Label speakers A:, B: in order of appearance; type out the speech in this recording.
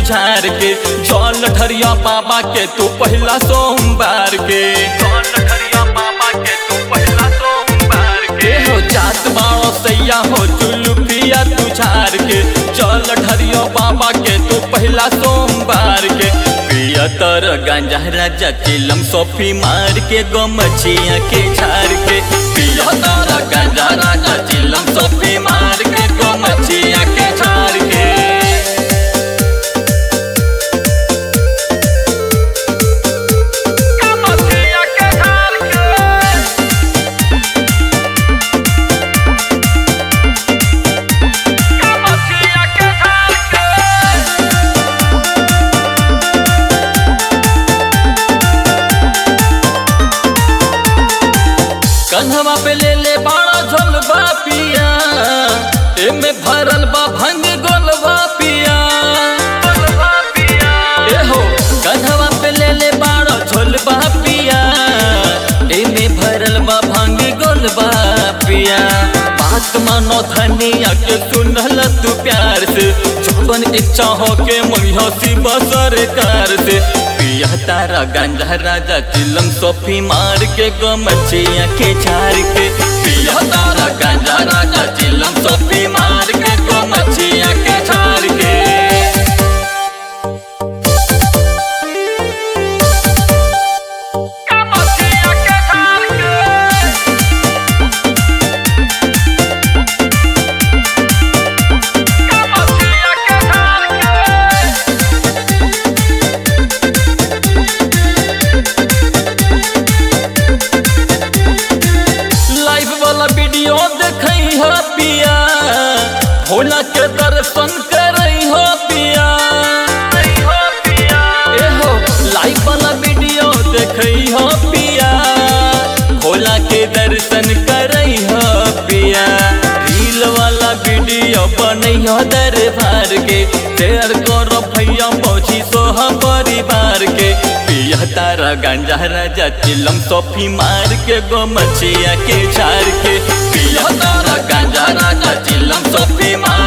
A: झार के जल ठरिया बाबा के तू पहला सोमवार के जल ठरिया बाबा के तू पहला सोमवार के हो जात बाड़ो सैया हो जुलुफिया तू झार के जल ठरिया बाबा के तू पहला सोमवार के पिया तर गांजा राजा चिलम सोफी मार के गमछिया के झार के पिया तर गांजा राजा चिलम सोफी मार के गमछिया के झार के गमछिया के झार के गमछिया के झार के कन्हवा पे ले ले बाड़ा झोलबा पिया एमे भरल बा भंग गोलबा पिया ए हो कन्हवा पे ले ले बाड़ा झोलबा पिया एमे भरल बा भंग गोलबा पिया बात मानो धनिया के सुनल तू प्यार से जोबन इच्छा हो के मंगियो सी सरकार से पिया तारा गांजा राजा चिलम सोफी मार के गमछिया के झार के पिया तारा गांजा राजा चिलम सोफी मार के गमछिया के झार के गमछिया के झार के गमछिया के झार के लाइव वाला वीडियो देखई हो पिया भोला के दर्शन करई हो पिया ए हो लाइव वाला वीडियो देखई हो पिया भोला के दर्शन करई हो पिया रील वाला वीडियो बनई हो दरबार के शेयर करो भैया पहुंची सोह परिवार के पिया तारा गांजा राजा चिलम सोफी मार के गो मछिया के झार के पिया तारा गांजा राजा चिलम सोफी मार